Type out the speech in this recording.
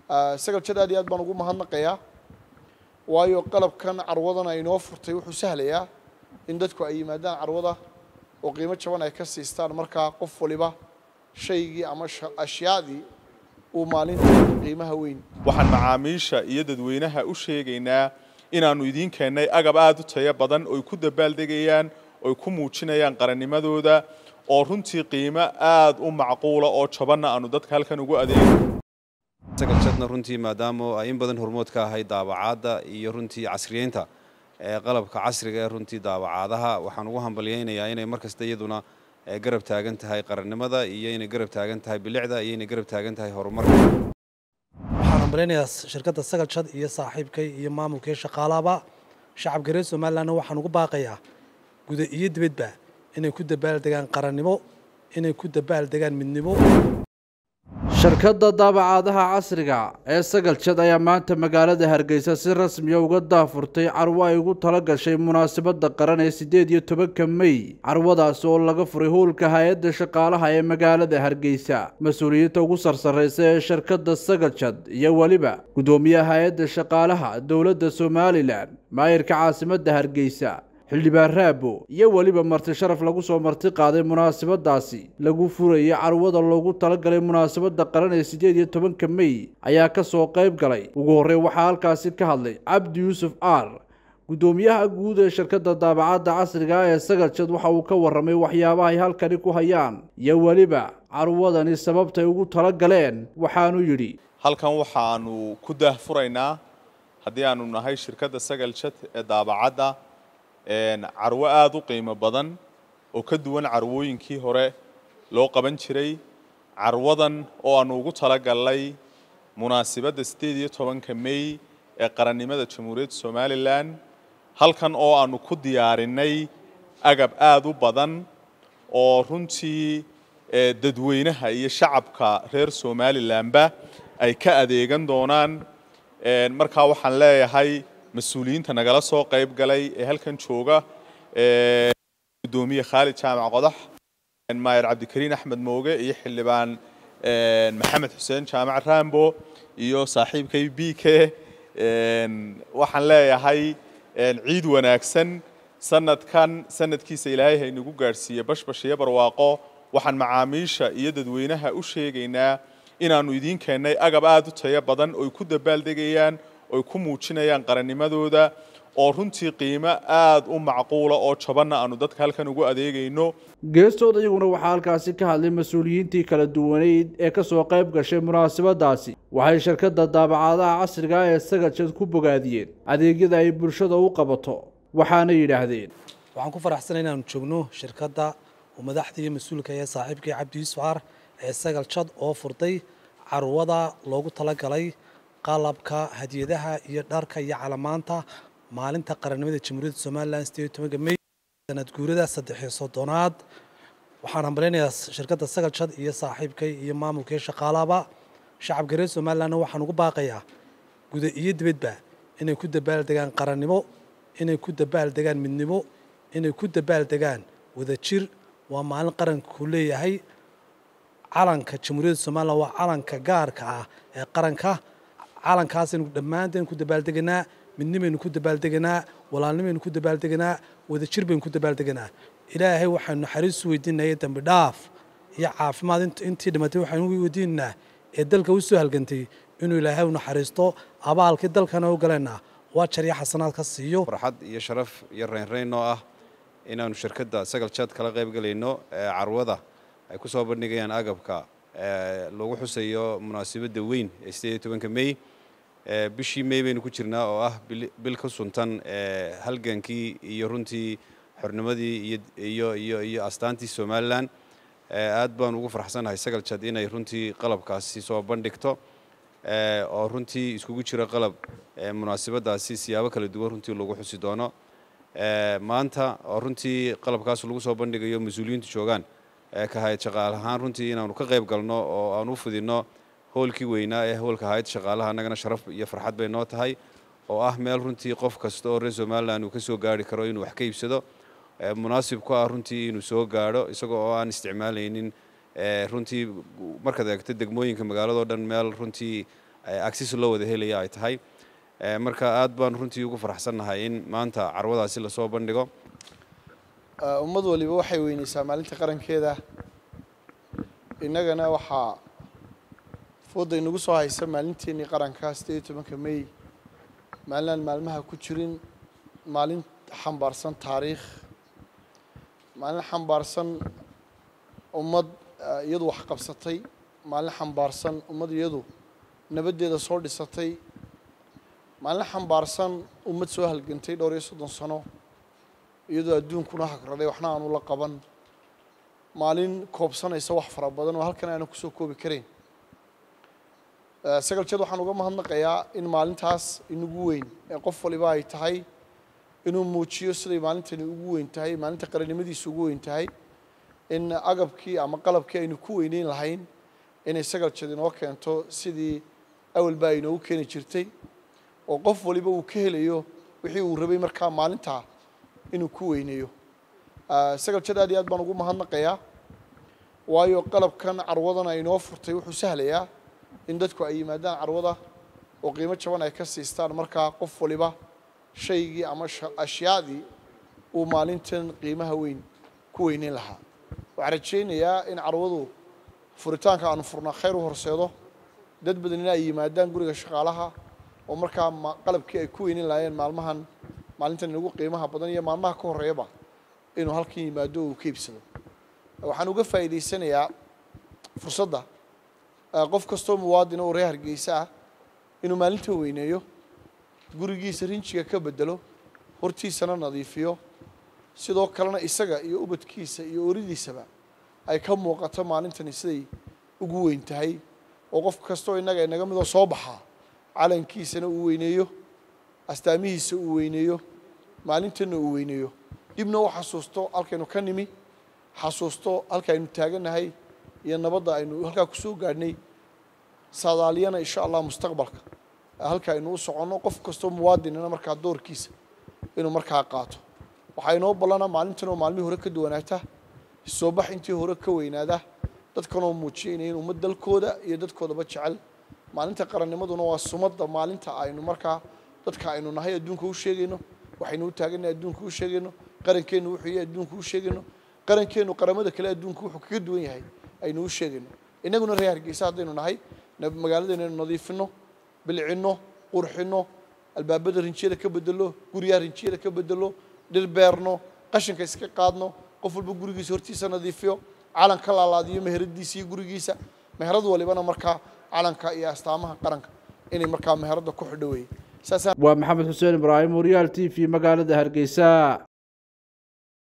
sagal jad aad iyo aad baan ugu mahadnaqayaa waayo qalabkan carwadan ay inoo furtay wuxuu sahlayaa in dadku ay yimaadaan carwada oo qiimo jaban ay ka siistaan markaa qof waliba shaygii ama ashyaadii uu maalinta qiimaha weyn waxaan macaamiisha iyo dadweynaha u sheegaynaa inaannu idiin keennay agab aada u tayo badan oy ku dabaaldegayaan oy ku muujinayaan qarannimadooda oo runtii qiimo aada u macquula oo jabanna aanu dadka halkan ugu adeegno sagaljadna runtii maadaama ay in badan hormood ka ahay daabacaadda iyo runtii casriyeynta ee qalabka casriga ee runtii daabacaadaha waxaan ugu hambalyaynayaa inay mar kasta iyaduna garab taagan tahay qarannimada iyo inay garab taagan tahay bilicda iyo inay garab taagan tahay horumarka waxaan hambalyaynayaa shirkadda sagaljad iyo saaxiibkay iyo maamulkii shaqaalaba shacabka reer somalilanna waxaan ugu baaqayaa guda iyo dibadba inay ku dabaaldegaan qarannimo inay ku dabaaldegaan midnimo shirkadda daabacaadaha casriga ee sagaljad ayaa maanta magaalada hargeysa si rasmiya uga daafurtay carwo ay ugu tala gashay munaasabadda qaran ee siddeed iyo tobanka mey carwadaasi oo laga furay howlka hay-adda shaqaalaha ee magaalada hargeysa mas-uuliyiinta ugu sarsarraysa ee shirkadda sagaljad iyo weliba guddoomiyaha hay-adda shaqaalaha dowladda somalilan maayirka caasimadda hargeysa xildhibaan raabo iyo weliba marti sharaf lagu soo marti qaaday munaasabadaasi lagu furayay carwada loogu talagalay munaasabadda qaran ee siddeed iyo tobanka mey ayaa ka soo qayb galay ugu horreyn waxaa halkaasi ka hadlay cabdi yuusuf aar guddoomiyaha guud ee shirkadda daabacadda casriga ee sagaljad waxa uu ka warramay waxyaabaha ay halkani ku hayaan iyo weliba carwadani sababtay ugu tala galeen waxaanu yidhi halkan waxaanu ku daahfuraynaa haddii aanu nahay shirkadda sagaljad ee daabacadda carwo aada u qiimo badan oo ka duwan carwooyinkii hore loo qaban jiray carwadan oo aanu ugu talagalnay munaasibadda siddeed iyo tobanka mey ee qarannimada jamhuuriyadda somalilan halkan oo aanu ku diyaarinay agab aada u badan oo runtii dadweynaha iyo shacabka reer somalilanba ay ka adeegan doonaan markaa waxaan leeyahay mas-uuliyiinta nagala soo qayb galay ee halkan jooga gudoomiye khaalid jaamac qodax maayer cabdikariin axmed mooge iyo xildhibaan maxamed xuseen jaamac rambo iyo saaxiibkay b k waxaan leeyahay ciid wanaagsan sanadkan sanadkiisa ilaahay haynagu gaadhsiiye bashbash iyo barwaaqo waxaan macaamiisha iyo dadweynaha u sheegaynaa inaannu idiin keennay agab aada u tayo badan oy ku dabaaldegayaan oy ku muujinayaan qarannimadooda oo runtii qiimo aada u macquula oo jabanna aanu dadka halkan ugu adeegayno geestooda iyaguna waxaa halkaasi ka hadlay mas-uuliyiintii kala duwaneyd ee ka soo qayb gashay munaasabadaasi waxay shirkadda daabacaadaha casriga ee sagaljad ku bogaadiyeen adeegyada ay bulshada u qabato waxaana yidhaahdeen waxaan ku faraxsanay inaanu joogno shirkadda oo madaxda iyo mas-uulka ee saaxiibkii cabdi yuusuf aar ee sagaljad oo furtay carwada loogu talagalay qalabka hadiyadaha iyo dharka iyo calamaanta maalinta qarannimada jamhuuriyadda somalilan sideed tobanka mey sanad guurada saddexiyo soddonaad waxaan hambalaynayaa shirkadda sagaljad iyo saaxiibkay iyo maamulkii shaqaalaba shacabka reer somalilanna waxaan ugu baaqayaa guda iyo dibadba inay ku dabaaldegaan qarannimo inay ku dabaaldegaan midnimo inay ku dabaaldegaan wadajir waa maalin qaranku leeyahay calanka jamhuuriyadda somalilan waa calanka gaarka ah ee qaranka calankaasaynu dhammaanteen ku dabaaldeganaa midnimaynu ku dabaaldeganaa walaalnimaynu ku dabaaldeganaa wadajir baynu ku dabaaldeganaa ilaahay waxaynu naxariisu weydiinaya dembi dhaaf iyo caafimaad intii dhimatay waxaynu weydiinaynaa ee dalka u soo halgantay inuu ilaahay u naxariisto abaalkii dalkana u galaynaa waa jarya xasanaad ka siiyo farxad iyo sharaf iyo reynreyn oo ah inaanu shirkadda sagaljad kala qayb galayno carwada ay ku soo bandhigayaan agabka lagu xusayo munaasabadda weyn ee sideed iyo tobanka mey bishii mey baynu ku jirnaa oo ah bil ka suntan halgankii iyo runtii xornimadii iyo iyo iyo astaantii somalilan aad baan ugu farxsanahay sagaljad inay runtii qalabkaasi soo bandhigto oo runtii iskugu jira qalab munaasabadaasi siyaabo kala duwan runtii lagu xusi doono maanta oo runtii qalabkaas lagu soo bandhigayo mas-uuliyiintu joogaan ka hayad shaqaale ahaan runtii inaanu ka qayb galno oo aan u fudinno howlkii weynaa ee howlka hayad shaqaalaha annagana sharaf iyo farxad bay noo tahay oo ah meel runtii qof kasta oo reer somalilan uu ka soo gaari karo inuu wax ka iibsado munaasib ku ah runtii inuu soo gaadho isagoo oo aan isticmaalaynin runtii markaad eegto degmooyinka magaaladao dhan meel runtii agsis loo wada helaya ay tahay marka aad baan runtii ugu faraxsannahay in maanta carwadaasi lasoo bandhigo ummad waliba waxay weyneysaa maalinta qarankeeda innagana waxaa fooda inagu soo haysa maalinteennii qaranka siddeed iyo tobanka may maalinaan maalmaha ku jirin maalin xambaarsan taariikh maalin xambaarsan ummad iyadu wax qabsatay maalin xambaarsan ummad iyadu nabaddeeda soo dhisatay maalin xambaarsan ummad soo halgantay dhowr iyo soddon sano iyadoo adduunkuna hagraday waxna aanu la qaban maalin koobsanaysa wax fara badan oo halkan aanan kusoo koobi karayn sagal jad waxaan uga mahadnaqayaa in maalintaas inagu weyn ee qof waliba ay tahay inuu muujiyo siday maalintani ugu weyn tahay maalinta qarannimadiisa ugu weyn tahay in agabkii ama qalabkii aynu ku weyneyn lahayn inay sagal jad inoo keento sidii awalba ay inoogu keeni jirtay oo qof waliba uu ka helayo wixii uu rabay markaa maalintaa inuu ku weyneeyo sagal jad aad iyo aad baan ugu mahadnaqayaa waayo qalabkan carwadan ay inoo furtay wuxuu sahlayaa in dadku ay yimaadaan carwada oo qiimo jaban ay ka siistaan markaa qof waliba shaygii ama ashyaadii uu maalintan qiimaha weyn ku weyneyn lahaa waxaan rajaynayaa in carwadu furitaanka aanu furnaa khayr u horseedo dad badanina ay yimaadaan guriga shaqaalaha oo markaa qalabkii ay ku weyneyn lahaayeen maalmahan maalintan inagu qiimaha badan iyo maalmaha ka horreeyaba inuu halkan yimaado oo uu ka iibsado waxaan uga faa'iidaysanayaa fursadda qof kastoo muwaadin oo reer hargeysa ah inuu maalinta weyneeyo gurigiisa rinjiga ka bedelo hortiisana nadiifiyo sidoo kalena isaga iyo ubadkiisa iyo oridiisaba ay ka muuqato maalintani siday ugu weyn tahay oo qof kastoo innaga inaga midoo soo baxaa calankiisana uu weyneeyo astaamihiisa uu weyneeyo maalintanna uu weyneeyo dibna u xasuusto halkaynu ka nimi xasuusto halkaaynu taagannahay iyo nabadda aynu halkaa kusoo gaadhnay saadaaliyana insha allah mustaqbalka halka aynu u soconno qof kastoo muwaadinina markaa doorkiisa inuu markaa qaato waxaa inoo ballanaa maalintan oo maalmihii hore ka duwanaata soobax intii hore ka weynaada dadkanoo muujiyayna in ummad dalkooda iyo dadkoodaba jecel maalinta qarannimaduna waa sumadda maalinta aynu markaa dadka aynu nahay adduunka u sheegayno waxaynu u taagannahay adduunka u sheegayno qarankeennu wuxuu yahay adduunka u sheegayno qarankeennu qaramada kale adduunka wuxuu kaga duwan yahay aynu u sheegayno innaguna reer hargeysa haddaynu nahay magaaladayna aynu nadiifinno bilcinno qurxinno albaabada rinjiyada ka bedelo guryaha rinjiyada ka bedelo dhir beerno qashinka iska qaadno qof walba gurigiisa hortiisa nadiifiyo calan ka laalaadiyo meheradiisa iyo gurigiisa meherad walibana markaa calanka iyo astaamaha qaranka inay markaa meherada ku xidho weeye waa maxamed xuseen ibraahim waryaal t v magaalada hargeysa